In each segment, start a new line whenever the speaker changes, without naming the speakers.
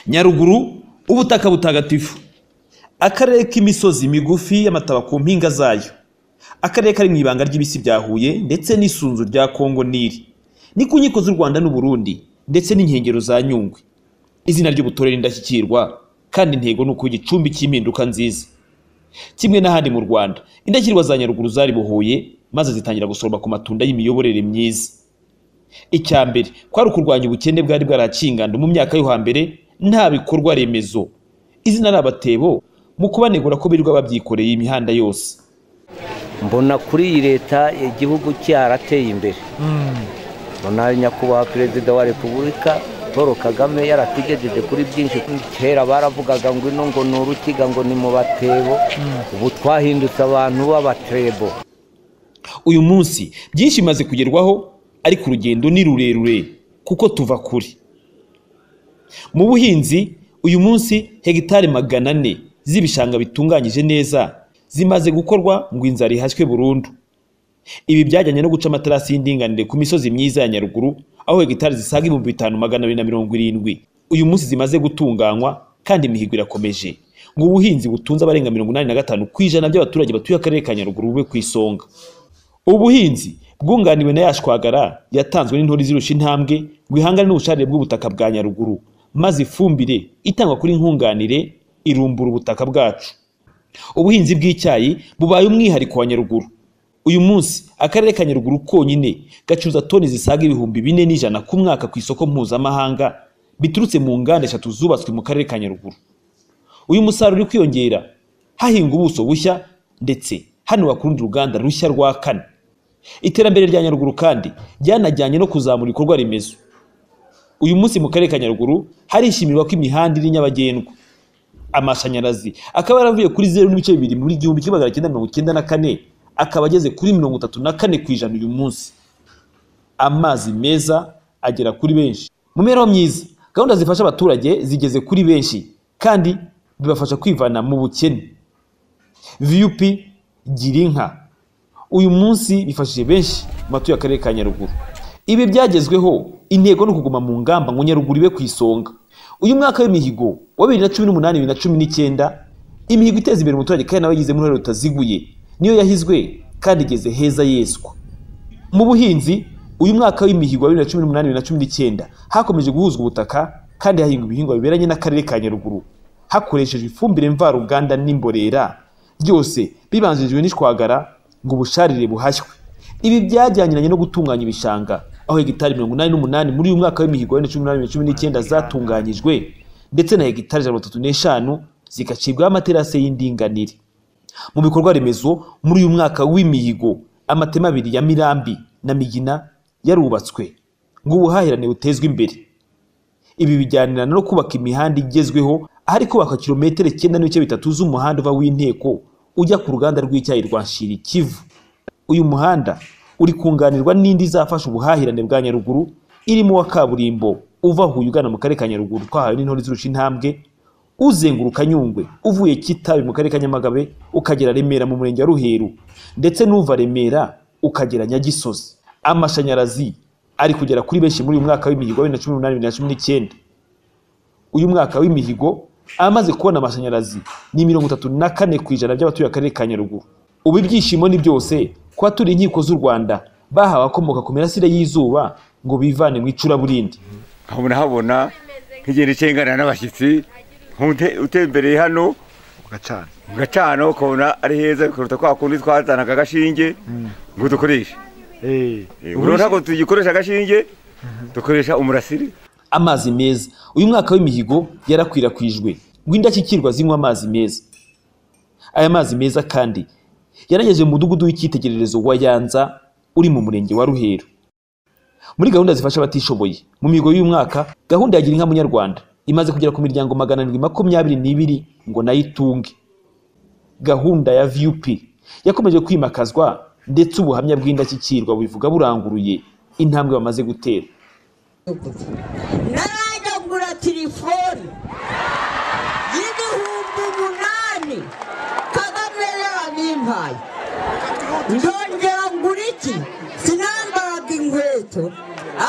nyaruguru ubutaka butagatifu akarere k'imisozi migufi y'amataba ku mpinga zayo akarere kari mu ibanga ry'ibisi bya huye ndetse n'isunzu rya kongo nili ni ku nkiko z'u rwanda n'uburundi ndetse n'inkengero za nyungwe izina ry'ubutore n'indashyikirwa kandi intego ni ukuba igicumbi cy'impinduka nziza kimwe n'ahandi mu rwanda indashyikirwa za nyaruguru zari buhuye maze zitangira gusoroma ku matunda y'imiyoborere myiza icya mbere kwari ukurwanya ubukene bwari bwarakinganda mu myaka yo hambere nta bikorwa remezo izina ari abatebo mu kubanegura ko birirwa babyikoreye imihanda yose
mbona kuri iyi leta igihugu cyarateye imbere mbona nyakubahwa perezida wa repubulika paul kagame yaratugejeje kuri byinshi kera baravugaga ngo ino ngo ni urukiga ngo ni mu batebo ubu twahindutse abantu b'abatebo
uyu munsi byinshi bimaze kugerwaho ariko urugendo ni rurerure kuko tuva kure mu buhinzi uyu munsi hegitari magana ane z'ibishanga bitunganyije neza zimaze gukorwa ngo inzara ihashywe burundu ibi byajyanye no guca amaterasi y'indinganire ku misozi myiza ya nyaruguru aho hegitari zisaga ibihumbi bitanu magana abiri na mirongo irindwi uyu munsi zimaze gutunganywa kandi imihigo irakomeje ngo ubuhinzi butunze abarenga mirongo inani na gatanu ku ijana by'abaturage batuye akarere ka nyaruguru bube ku isonga ubuhinzi bwunganiwe na yashwagara yatanzwe n'intori zirusha intambwe ngo ihangane n'ubucarire bw'ubutaka bwa nyaruguru maze ifumbire itangwa kuri nkunganire irumbura ubutaka bwacu ubuhinzi bw'icyayi bubaye umwihariko wa nyaruguru uyu munsi akarere ka nyaruguru konyine gacuruza toni zisaga ibihumbi bine n'ijana ku mwaka ku isoko mpuzamahanga biturutse mu nganda eshatu zubatswe mu karere ka nyaruguru uyu musaruro uri kwiyongera hahinga ubuso bushya ndetse hanubakwa urundi ruganda rushya rwa kane iterambere rya nyaruguru kandi ryanajyanye no kuzamura ibikorwa remezo uyu munsi mu karere ka nyaruguru harishimirwa ko imihanda iri nyabagendwa amashanyarazi akaba yaravuye kuri zeru n'ibice bibiri muri igihumbi kimwe magana cyenda mirongo icyenda na kane akaba ageze kuri mirongo itatu na kane ku ijana uyu munsi amazi meza agera kuri benshi mu mibereho myiza gahunda zifasha abaturage zigeze kuri benshi kandi bibafasha kwivana mu bukene viyupi gira inka uyu munsi bifashije benshi mu batuye akarere ka nyaruguru ibi byagezweho intego ni ukuguma mu ngamba ngo nyaruguru ibe ku isonga uyu mwaka w'imihigo wa bibiri na cumi n'umunani bibiri na cumi n'icyenda imihigo iteza imbere umuturage kandi nawe yigizemo uruhare rutaziguye niyo yahizwe kandi igeze heza yeswa mu buhinzi uyu mwaka w'imihigo wa bibiri na cumi n'umunani bibiri na cumi n'icyenda hakomeje guhuzwa ubutaka kandi hahingwa ibihingwa biberanye n'akarere ka nyaruguru hakoreshejwe ifumbire mvaruganda n'imborera byose bibanjirijwe n'ishwagara ngo ubusharire buhashywe ibi byajyaniranye no gutunganya ibishanga aho hegitari mirongo inani n'umunani muri uyu mwaka w'imihigo wa cumi n'umunani cumi n'icyenda zatunganyijwe ndetse na hegitari ijana mirongo n'eshanu zigacibwaho amaterasi y'indinganire mu bikorwa remezo muri uyu mwaka w'imihigo amatema abiri ya mirambi na migina yarubatswe ngo ubuhahirane butezwe imbere ibi bijyanirana no kubaka imihanda igezweho ahari kubakwa kilometero icyenda n'ibice bitatu z'umuhanda uva w'inteko ujya ku ruganda rw'icyayi rwa Shirikivu uyu muhanda uri kunganirwa n'indi izafasha ubuhahirane bwa nyaruguru irimo wa kaburimbo uva Huye ugana mu karere ka nyaruguru twahawe n'intore zirusha intambwe uzenguruka nyungwe uvuye kitabi mu karere ka nyamagabe ukagera remera mu murenge wa ruheru ndetse n'uva remera ukagera nyagisozi amashanyarazi ari kugera kuri benshi muri uyu mwaka w'imihigo wa bibiri na cumi n'umunani bibiri na cumi n'icyenda uyu mwaka w'imihigo amaze kubona amashanyarazi ni mirongo itatu na kane ku ijana by'abatuye akarere ka nyaruguru ubu ibyishimo ni byose kuba turi inkiko z'u rwanda bahawe abakomoka ku mirasire y'izuba ngo bivane mu icuraburindi
aho nahabona nk'igenda icenganira n'abashyitsi utembereye hano
ugacana
ugacana ukabona ari heza bikaruta kwa kundi twazanaga agashinge ngo dukoreshe
Eh,
ubu ntabwo tugikoresha agashinge dukoresha umurasire
amazi meza uyu mwaka w'imihigo yarakwirakwijwe ngo indashyikirwa zinywa amazi meza aya mazi meza kandi yaragejeje mu mudugudu w'icyitegererezo wa yanza uri mu murenge wa ruheru muri gahunda zifasha abatishoboye mu mihigo y'uyu mwaka gahunda ya gira inka munyarwanda imaze kugera ku miryango magana arindwi makumyabiri n'ibiri ngo nayo itunge gahunda ya vup yakomeje kwimakazwa ndetse ubuhamya bw'indashyikirwa bubivuga buranguruye intambwe bamaze gutera
narajya kugura telefoni y'ibihumbi umunani kagame yarabimpaye ndongera ngura iki sinambaraga inkweto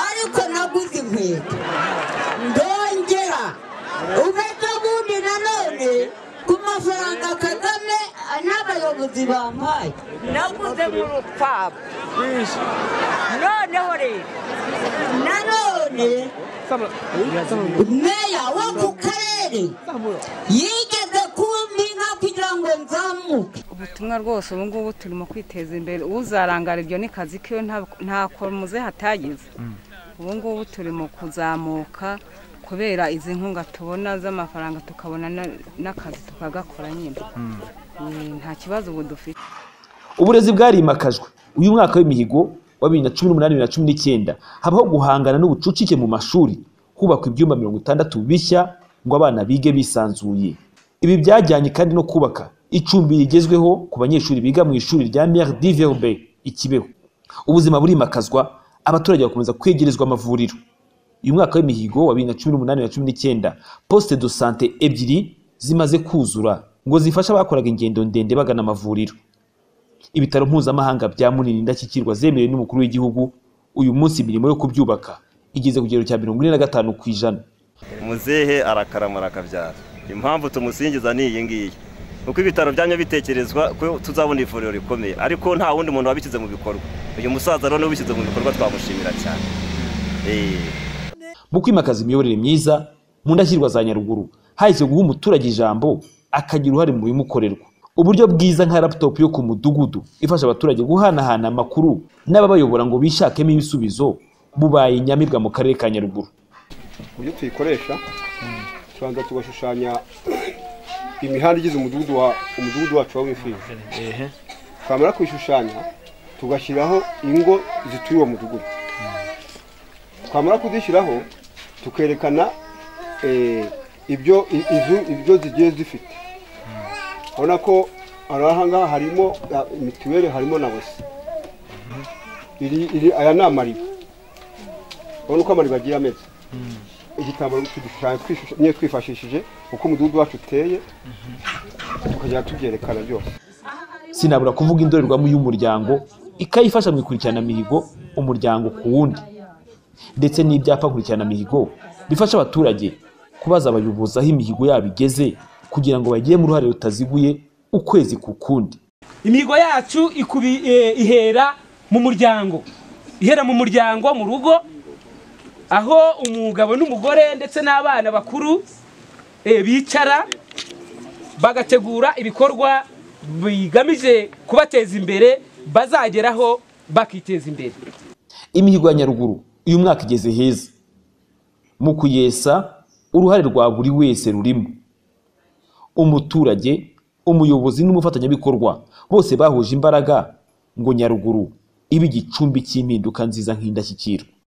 ariko naguze inkweto ndongera uretse ubundi nanone ku mafaranga kagame n'abayobozi bampaye
naguze mu rupfabu noneho rero
nanone meya wo ku karere yigeze kumpinga kugira ngo nzamuke
ubutumwa rwose ubu ngubu turimo kwiteza imbere uzarangara ibyo ni kazi kiwe nta- nta komuze hatagize ubu ngubu turimo kuzamuka kubera izi nkunga tubona z'amafaranga tukabona na- n'akazi tukagakora nyine Eh, nta kibazo ubu dufite
uburezi bwarimakajwe uyu mwaka w'imihigo wa bibiri na cumi n'umunani bibiri na cumi n'icyenda habaho guhangana n'ubucucike mu mashuri hubakwa ibyumba mirongo itandatu bishya ngo abana bige bisanzuye ibi byajyanye kandi no kubaka icumbi rigezweho ku banyeshuri biga mu ishuri rya Mère Diverbe i Kibeho ubuzima burimakazwa abaturage bakomeza kwegerezwa amavuriro uyu mwaka w'imihigo wa bibiri na cumi n'umunani na cumi n'icyenda poste de sante ebyiri zimaze kuzura ngo zifashe abakoraga ingendo ndende bagana amavuriro ibitaro mpuzamahanga bya munini indashyikirwa zemerewe n'umukuru w'igihugu uyu munsi imirimo yo kubyubaka igeze ku kigero cya mirongo ine na gatanu ku ijana
muzehe arakaramura akabyara impamvu tumusingiza ni iyi ngiyi uko ibitaro byanyu bitekerezwa ko tuzabona ivuriro rikomeye ariko nta wundi muntu wabishyize mu bikorwa uyu musaza rero niwe ubishyize mu bikorwa twamushimira cyane Eh.
mu kwimakaza imiyoborere myiza mu ndashyirwa za nyaruguru hahise guha umuturage ijambo akagira uruhare mu bimukorerwa uburyo bwiza nka laptop yo ku mudugudu ifasha abaturage guhanahana amakuru n'ababayobora ngo bishakemo ibisubizo bubaye inyamibwa mu karere ka nyaruguru
uburyo tuyikoresha tubanza tugashushanya imihanda igize umudugudu wa umudugudu wacu wa wifizi twamara kuyishushanya tugashyiraho ingo zituye uwo mudugudu twamara kuzishyiraho tukerekana eh, ibyo i- inzu ibyo zigiye zifite urabona ko hari ahangaha harimo ah, mituweli harimo na wese Iri- iri- aya ni amariba urabona uko amariba agiye ameze igitambaro tugishushanya twishush- nyine twifashishije uko umudugudu wacu uteye tukajya tubyerekana byose
sinabura kuvuga indorerwamo y'umuryango ikayifasha mu ikurikiranamihigo umuryango ku wundi ndetse n'ibyapa nkurikiranamihigo bifasha abaturage kubaza abayobozi aho imihigo yabo igeze kugira ngo bagiremo uruhare rutaziguye ukwezi ku kundi
imihigo yacu ikubi eh, ihera mu muryango ihera mu muryango mu rugo aho umugabo n'umugore ndetse n'abana bakuru eh, bicara bagategura ibikorwa bigamije kubateza imbere bazageraho bakiteza imbere
imihigo ya nyaruguru uyu mwaka igeze heza mu kuyesa uruhare rwa buri wese rurimo umuturage umuyobozi n'umufatanyabikorwa bose bahuje imbaraga ngo nyaruguru ibe igicumbi cy'impinduka nziza nk'indashyikirwa